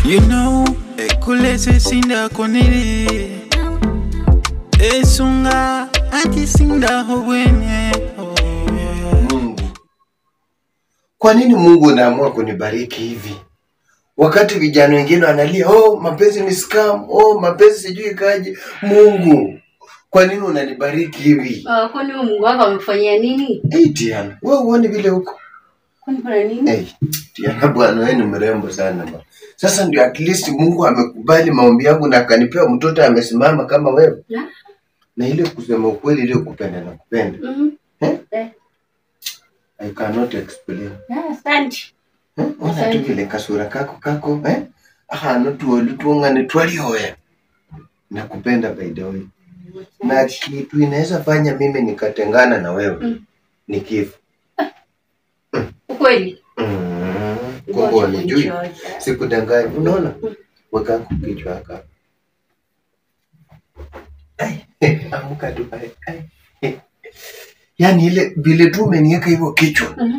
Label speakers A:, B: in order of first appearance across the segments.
A: You know, ekulese sinda konele Esunga anti sinda hobwene
B: Mungu, kwa nini Mungu unaamua kunibariki hivi wakati vijana wengine wanalia, oh mapenzi ni scam, oh mapenzi sijui kaje. Mungu, kwa nini unanibariki hivi?
C: Ah, kwani huyu Mungu wako amekufanyia nini?
B: Hey, Tiana, wewe uone vile huko
C: Kwani kuna nini?
B: hey, Tiana bwana, wewe ni mrembo sana bwana. Sasa ndio at least Mungu amekubali maombi yangu na akanipea mtoto amesimama kama wewe,
C: Na?
B: na ile kusema ukweli, ile kupenda na kupenda
C: Mhm.
B: eh?
C: Eh.
B: I cannot explain.
C: Ah, Asante.
B: Eh, ona tu vile kasura kako kako eh? ahantu tuolu tuungane twalioya nakupenda by the way na kitu inaweza fanya mimi nikatengana na wewe
C: Mm.
B: ni kifo
C: Ukweli?
B: mm.
C: Ngoja
B: kumbe wanijui
C: kunichocha.
B: sikudanganya unaona
C: Mm.
B: wekako kichwa haka Ai, amuka tu ai, ai. yaani ile vile tu umeniweka hivyo kichwa
C: Mhm.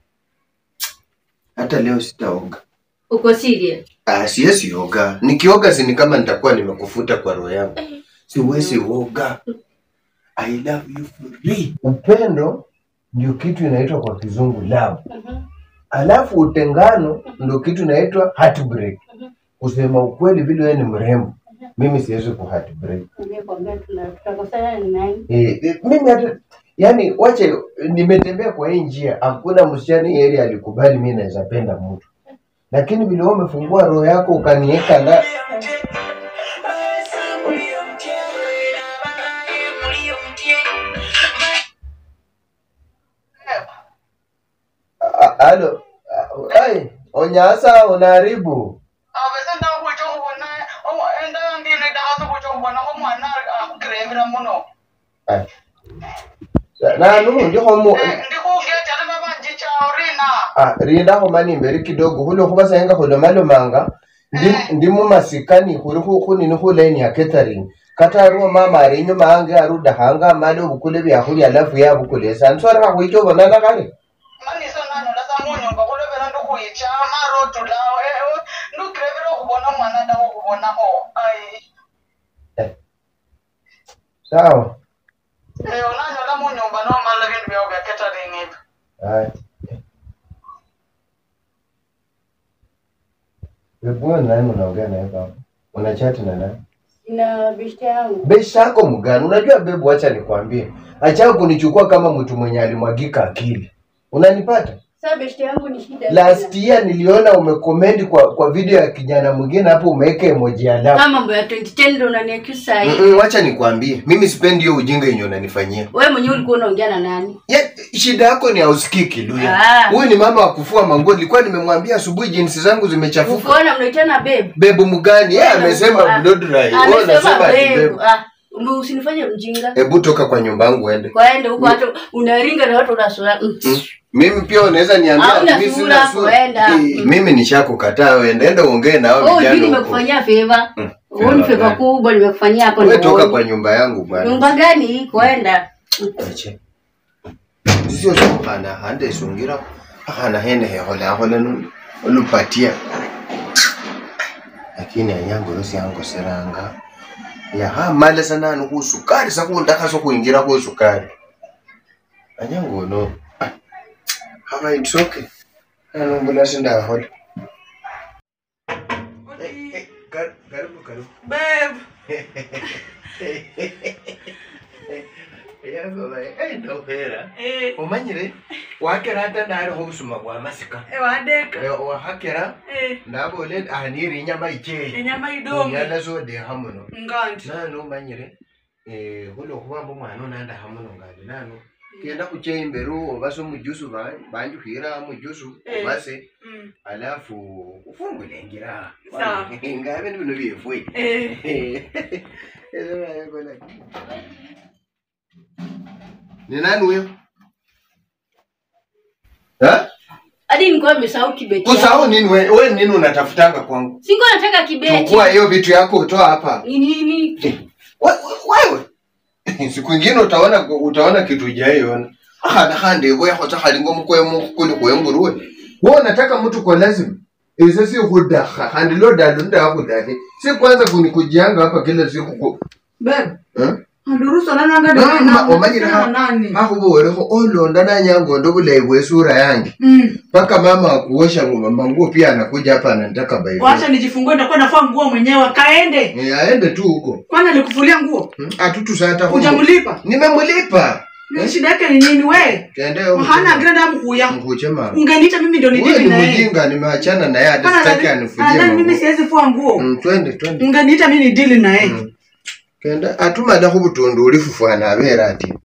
B: hata leo sitaoga
C: Uko serious?
B: Ah, siwezi oga. Nikioga si ni kama nitakuwa nimekufuta kwa roho yangu. Siwezi oga. I love you for real. Upendo ndio kitu inaitwa kwa kizungu love.
C: Mhm.
B: Alafu utengano ndio kitu inaitwa heartbreak. Kusema ukweli vile wewe ni mrembo. Mimi siwezi ku heartbreak.
C: Nimekwambia tuna- tutakosana ni nani?
B: Eh, eh, mimi hata yani wache nimetembea kwa hii njia hakuna msichana hii area alikubali mimi naweza penda mtu. Lakini vile wewe umefungua roho yako ukaniweka na A- Alo, a- ai, onyasa unaharibu.
D: abese ndakutsho ubona endangine ndakase kutsho ubona omwana akuremera muno
B: Ai. Nanu ndiho mu
D: ndikugetera nabanjichawo rina
B: ah, rinda ho mani mbere kidogo hulo kuba sayenga hulo malo manga ndi ndi mu masikani huri hu kunini hu line ya catering kata ruo mama ari nyuma ange aruda hanga malo bukule bya huli alafu ya bukule sansora ha huicho bonana kale
D: maniso nanyola samunyumba kulevera ndikuyicha marotu lawo ndikirevera okubona omwana dawo okubonaho ai
B: sawa
D: onanyola munyumba nomala bintu byawo bya catering ebyo
B: Hai. Wewe nani unaongea naye baba? Una chat na nani?
C: Sina bishte yangu.
B: Beshi yako mgani? Unajua bebu, acha nikwambie, acha kunichukua kama mtu mwenye alimwagika akili. Unanipata?
C: Sasa bishte yangu ni shida.
B: Last year niliona umekomendi kwa kwa video ya kijana mwingine hapo, umeweka emoji ya love.
C: Kama mambo ya 2010 ndio unaniaccuse saa hii.
B: Mm-mm, Wacha nikwambie, mimi sipendi hiyo ujinga yenye unanifanyia.
C: Wewe mwenyewe ulikuwa unaongea na nani?
B: Ya, shida yako ni hausikiki Luya.
C: Ah.
B: Huyu ni mama wa kufua manguo. Nilikuwa nimemwambia asubuhi jinsi zangu zimechafuka.
C: Ukiona mnaitana babe.
B: Bebu mgani? Yeye
C: Wewe
B: amesema
C: ah,
B: blood dry. Wewe
C: Amesema
B: unasema ati
C: babe.
B: bebu.
C: Ah, ume- usinifanye mjinga.
B: Hebu toka kwa nyumba yangu uende.
C: Kwaende huko hata unaringa na watu unasura. Mm.
B: Mm. Mimi pia unaweza niambia
C: Hauna
B: mimi
C: sura,
B: sina sura.
C: kwenda.
B: Eh,
C: Mm.
B: Mimi nishakukataa wewe. Enda uongee na hao
C: Oh, juu
B: vijana huko.
C: nimekufanyia favor.
B: Mm,
C: Wewe ni
B: favor
C: favor
B: gani?
C: kubwa nimekufanyia hapo
B: Wewe
C: ndio.
B: toka kwa nyumba yangu bwana.
C: Nyumba gani hii kwenda?
B: Ache. Sio sio hana hande sungira. Hana hene he hola hola nu lupatia. Lakini anyango yosi yango seranga. Ya ha male sana no kusukari sakunda kaso kuingira ku sukari. Anyango no. Ah. Hama it's okay. Ano mbona sinda hola. Eh, eh, kar- Karibu karibu.
D: babe
B: ndahera umanyire wakera hata ndariho obusuma bwa masika
D: ewadeka
B: Eh, wahakera ndabole ahanire inyama ikeye
D: enyama idonge
B: nyana zodeha muno
D: nganti
B: nano umanyire eh, hulo kubamba omwana onandaha muno ngandi nano kenda kucheya imbere obase omujusu ba- banjuhira mujusu
D: Eh.
B: obase
D: Mm.
B: alafu ufungulengira
D: Sawa.
B: ngabe ni bino byefwe
D: Eh.
B: ni nani huyo Ha?
C: Hadi nilikuwa nimesahau kibeti.
B: kusahau nini we, we nini unatafutanga kwangu
C: Sikuwa nataka kibeti.
B: chukua hiyo vitu yako utoa hapa
C: Ni nini?
B: We- we- wewe siku ingine utaona utaona kitu ijaiona ahana hande bwe hota halingo mkwe mkuli kwa nguruwe wewe unataka mtu kwa lazima ise sikhudakha khandi lodalo ndakhudakhe si kwanza kunikujanga hapa kila siku ku-
E: bebe
B: Eh?
E: andirusana nanga
B: Mama, omanyire ha- hakhubowerekho olonda nanyangondo bulayi bwe sura yange mpaka mama akuosha nguo manguo pia anakuja hapa anataka by
E: wacha nijifungue nitakuwa nafua nguo mwenyewe kaende
B: Eh, aende tu huko
E: kwani alikufulia nguo
B: Hmm, atutusata
E: hujamlipa
B: nimemlipa
E: Ni shida yake ni nini we
B: kende
E: hana greda mkuya
B: mkuche mama
E: ungeniita mimi ndio
B: Wewe
E: nidili
B: ni
E: na yeye
B: mjinga nimeachana naye hata
E: Bana,
B: sitaki
E: nadhani-
B: anifulie
E: nadhani mimi
B: manguo.
E: siwezi fua nguo
B: Mm, twende twende
E: ungeniita mimi nidili na yeye
B: Mm. kenda atumada khubutundu ulifufwana abera ati